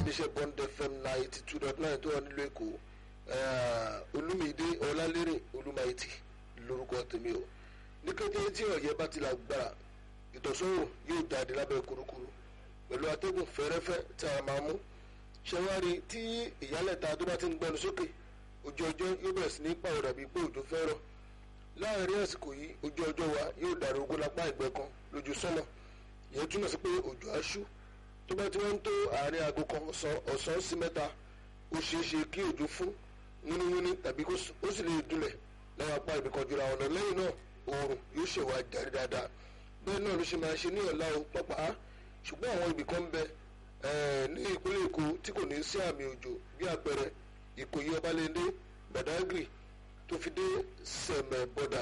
iléeṣẹ́ bond fm ninety two dot nine tó wà nílùú èkó olúmídé ọlálérè olúmáìtì lórúkọ tèmi o ní kété tí ọ̀yẹ́ bá ti la gbára ìtọ̀sọ́wò yóò jáde lábẹ́ kurukuru pẹ̀lú atẹ́gùn fẹ́rẹ́fẹ́ tí a máa mú ṣẹwárí tí ìyálẹ̀ta tó bá ti ń gbẹnu sókè ojú ọjọ́ yóò bẹ̀rẹ̀ sí ní pàwọ̀dà bíi pé òjò fẹ́ rọ̀ láàárín àsìkò yìí ojú ọjọ́ wa yóò dàrú ogún lápá ìgbẹ́ kan lójú sọ́nà ìyẹn túmọ̀ sí pé òjò aṣú tó bá ti wọ́n ń tó àárín aago kan ọ̀sán sí mẹ́ta ó ṣeé ṣe kí òjò fún wíníwíní tàbí ó sì lè dúnlẹ̀ láwọn apá ibì kan jura ọ̀nà lẹ́yìn náà oòrùn yóò ṣèwà jáde dáadáa bẹ́ẹ̀ náà ló ṣe máa ṣe ní ọ̀la o pápá ṣùgbọ́n àwọn ibì kan ń bẹ ní ìpínlẹ̀ èkó tí kò ní sí àmì òjò bí àpẹẹrẹ ìkòyí ọbalẹ́ndé badagry tó fi dé sẹ̀mẹ̀ bọ́dà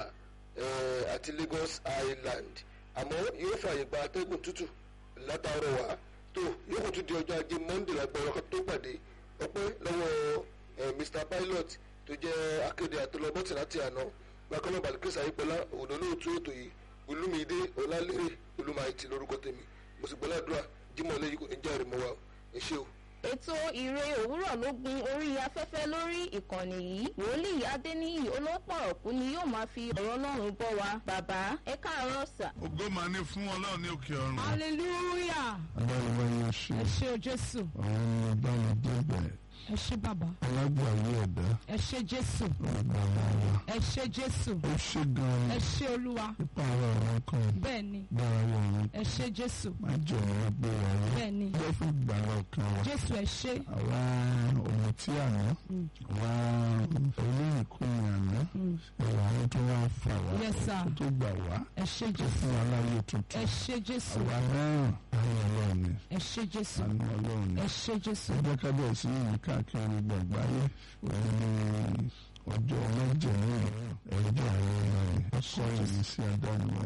àti lagos island àmọ́ yóò fààyè gba atẹ́gùn tútù látàárọ̀ wá tó yóò kó tún di ọjọ́ ajé monday lágbára tó pàdé ọpẹ́ lọ́wọ́ mr pilot tó jẹ́ akéde àtọlọ́bọ̀tì láti àná bákan náà balikisa ayípẹ́lá òdò lóòtú ètò yìí olúmídé ọlálérè olúmáìtì lórúkọ tèmi mo sì gbọ́ládùá jimoh lẹ́yìn kò ní jẹ́ àrèmọ́ wa ẹ ṣé o ètò ìre òwúrọ̀ ló gun orí afẹ́fẹ́ lórí ìkànnì yìí wòlíì adéníyì olópọ̀rọ̀kú ni yóò máa fi ọ̀rọ̀ ọlọ́run bọ́ wa bàbá ẹ káàárọ̀ sà. ògo máa ní fún ọlọ́run ní òkè ọ̀run. hallelujah adáyẹwà yóò ṣe ẹ ṣé o jésù àwọn ọmọ bá mi débẹ̀ ẹ ṣé bàbá alágbàwí ẹ̀dá ẹ ṣé jésù ọgbà wa ẹ ṣé jésù ó ṣe gan-an ẹ ṣé olúwa nípa ara ọ̀run kan bẹ́ẹ̀ ni gbára ọ̀run ẹ ṣé jésù má jẹ́ ọ̀run gbé wa ró bẹ́ẹ̀ ni jẹ́ fún gbàrà ọ̀kan wa jésù ẹ ṣé àwa ohun tí àná àwa olóyìnkùnrin àná ẹ̀wà àwọn tó wá fà wá Yes, sir. tó gbà wá ẹ ṣé tó jésù fún wa láyé ẹ tuntun ṣé jésù àwa náà àánú ọlọ́run ni ẹ ṣé jésù àánú ọlọ́run ni ẹ ṣé jésù ọjọ́ kábíyèsí sí yìí káàkiri gbogbo àgbáyé òun ni ọjọ́ méje ní ẹjọ́ àwọn ọmọ rẹ̀ ọkọ̀ ìrísí adániwá